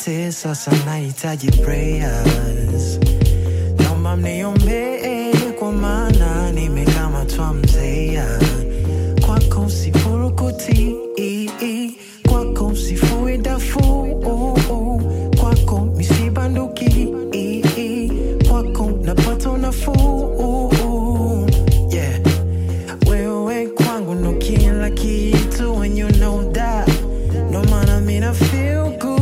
yote sasa nahitaji prayers naomba mniombee kwa maana nimekamatwa mzea kwako sifurukuti kwako sifui dafu kwako misibanduki kwako napata nafuu yeah. wewe kwangu ndo kila kitu when you know that no maana mina feel good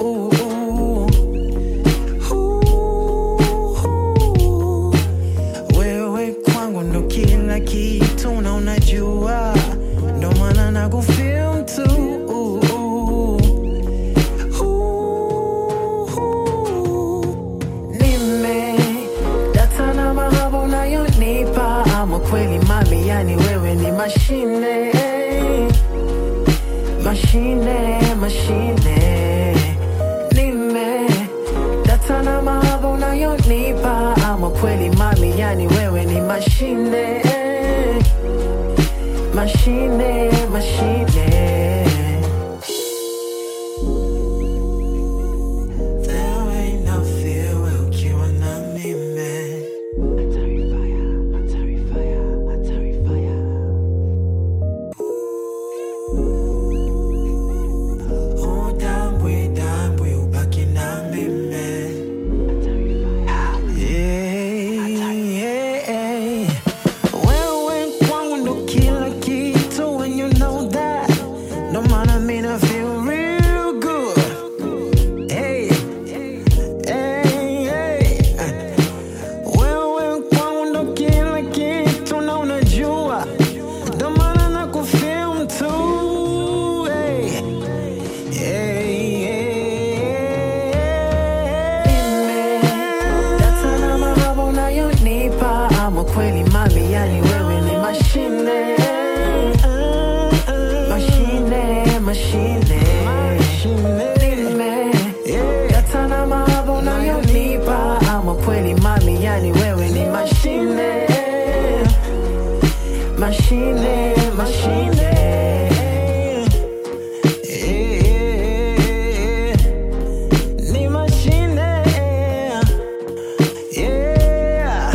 wewe kwangu ndo kila kitu na unajua ndo maana nakufeel tu nime data na mahaba unayonipa ama kweli mami yani wewe ni mashine mashine mashine nime data na mahaba unayonipa ama kweli mami yani wewe ni mashine mashine mashine There ain't no fear ukiwa na mimi Oh, dambwe, dambwe, ubaki na mimi. Yeah, yeah. Wewe kwangu ndo kila kitu when you know that. Ndo maana mina feel real good. Hey, hey, hey. Wewe kwangu ndo kila kitu na unajua. Ndo maana nakufeel tu. Hey. Data na mahaba unayonipa ama kweli mami yani wewe ni mashine mashine mashine Nime- data na mahaba unayonipa ama kweli mami yani wewe ni mashine mashine mashine Yeah. Ni mashine yeah.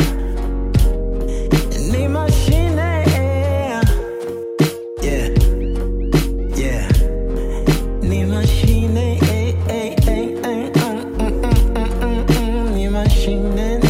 Ni mashine yeah. Yeah. Ni mashine eh, eh, eh, eh, mm, mm, mm, mm, mm, mm. Ni mashine